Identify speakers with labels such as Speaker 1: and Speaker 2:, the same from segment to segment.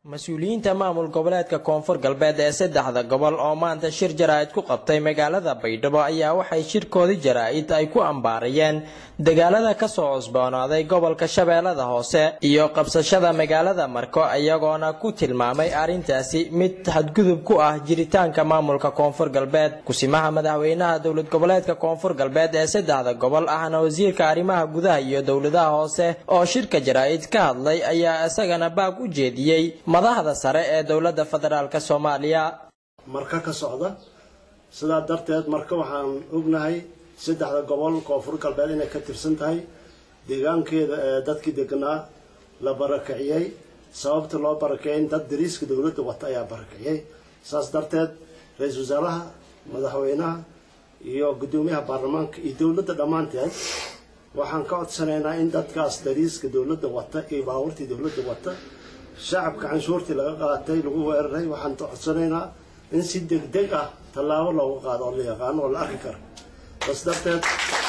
Speaker 1: mas-uuliyiinta maamul goboleedka koonfur galbeed ee saddexda gobol oo maanta shir jaraa'id ku qabtay magaalada baydhabo ayaa waxay shirkoodii jaraa'id ay ku ambaarayeen dagaalada ka soo cusboonaaday gobolka shabeellada hoose iyo qabsashada magaalada marko iyagoona ku tilmaamay arrintaasi mid xadgudub ku ah jiritaanka maamulka koonfur galbeed kusimaha madaxweynaha dowlad goboleedka koonfur galbeed ee saddexda gobol ahna wasiirka arrimaha gudaha iyo dowladaha hoose oo shirka jaraa'id ka hadlay ayaa isagana baag u jeediyey madaxda sare ee dowladda federaalk soomaaliya
Speaker 2: marka ka socda sidaa darteed marka waxaan ognahay saddexda gobol koonfur galbeed inay ka tirsan tahay deegaankeeda ee dadkii deganaa la barakiciyey sababta loo barakicin dad dariiska dowladda wata ayaa barakiciyey saas darteed ra-iisul wasaaraha madaxweynaha iyo guddoomiyaha baarlamaanka iyo dowladda dhammaanteed waxaan ka codsanaynaa in dadkaas dariiska dowladda wata iyo baabuurtii dowladda wata shacabka canshuurtii laga qaatay lagu weeraray waxaan codsanaynaa in si degdeg ah tallaabo looga qaado oo la yaqaano oo la arki karo bas darteed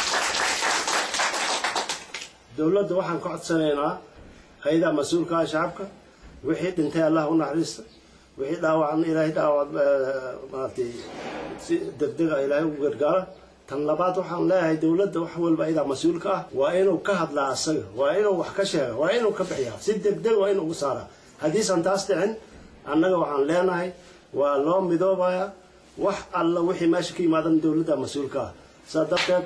Speaker 2: dowladda waxaan ka codsanaynaa hay-adaha mas-uulka ah shacabka wixii dhintay allah u naxariista wixii dhaawacna ilaahay dhaawac maaragtay si degdeg ah ilaahay ugu gargaara tan labaad waxaan leeyahay dowladda wax walba ayadaa mas-uulka ah waa inuu ka hadlaa asaga waa inuu wax ka sheega waa inuu ka bixiyaa si degdeg waa inuu ugu saaraa haddiisan taas dhicin annaga waxaan leenahay waa loo midoobayaa wax alla wixii meesha ka yimaadan dowladda mas-uulka ah saa darteed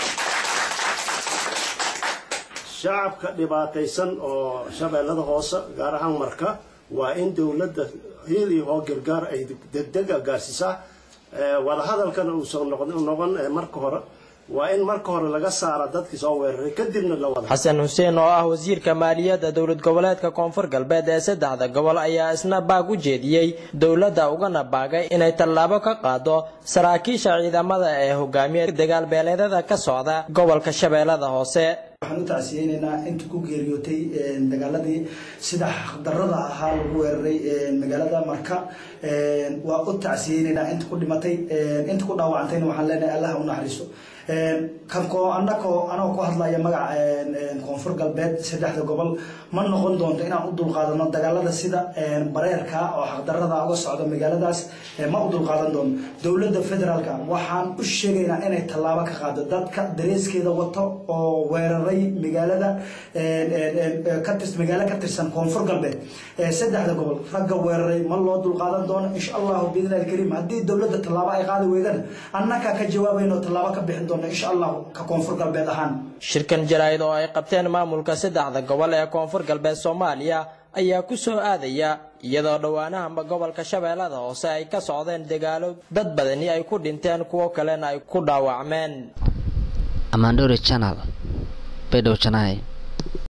Speaker 2: shacabka dhibaataysan oo shabeellada hoose gaar ahaan marka waa in dowladda hiil iyo hoo gargaar ay degdega gaarsiisaa wadahadalkana uusan noqon marka hore waa in marka hore laga saara dadkii soo weeraray kadibna la wada
Speaker 1: xasan xuseen oo ah wasiirka maaliyadda dowlad goboleedka koonfur galbeed ee saddexda gobol ayaa isna baag u jeediyey dowladda ugana baagay inay tallaabo ka qaado saraakiisha ciidamada ee hogaamiya dagaal beeleedyada ka socda gobolka shabeellada hoose
Speaker 3: waxaan u tacsiyeynaynaa inta ku geeriyootay dagaaladii sida xaqdarada ahaa lagu weeraray magaalada marka waa u tacsiyeynaynaa inta ku dhimatay inta ku dhaawacantayna waxaan leenahay allah u naxariiso kanko anakoo anagoo ku hadlaya magaca koonfur galbeed saddexda gobol ma noqon doonto inaan u dulqaadano dagaalada sida bareerka oo xaqdarada uga socda magaaladaas ma u dulqaadan doono dowladda federaalka waxaan u sheegaynaa inay tallaabo ka qaado dadka dareeskeeda wato oo weeraray magaalada magaalo ka tirsan koonfur galbeed saddexda gobol ragga weeraray ma loo dulqaadan doono insha allahu biidni alkariim haddii dowladda tallaabo ay qaadi weydana annakaa ka jawaabayno tallaabo ka bixin doona insha allahu ka koonfur galbeed ahaan
Speaker 1: shirkan jaraa'id oo ay qabteen maamulka saddexda gobol ee koonfur galbeed soomaaliya ayaa ku soo aadaya iyadoo dhowaanahanba gobolka shabeellada hoose ay ka socdeen dagaalo dad badani ay ku dhinteen kuwo kalena ay ku dhaawacmeen
Speaker 4: amandore channel bedhow janai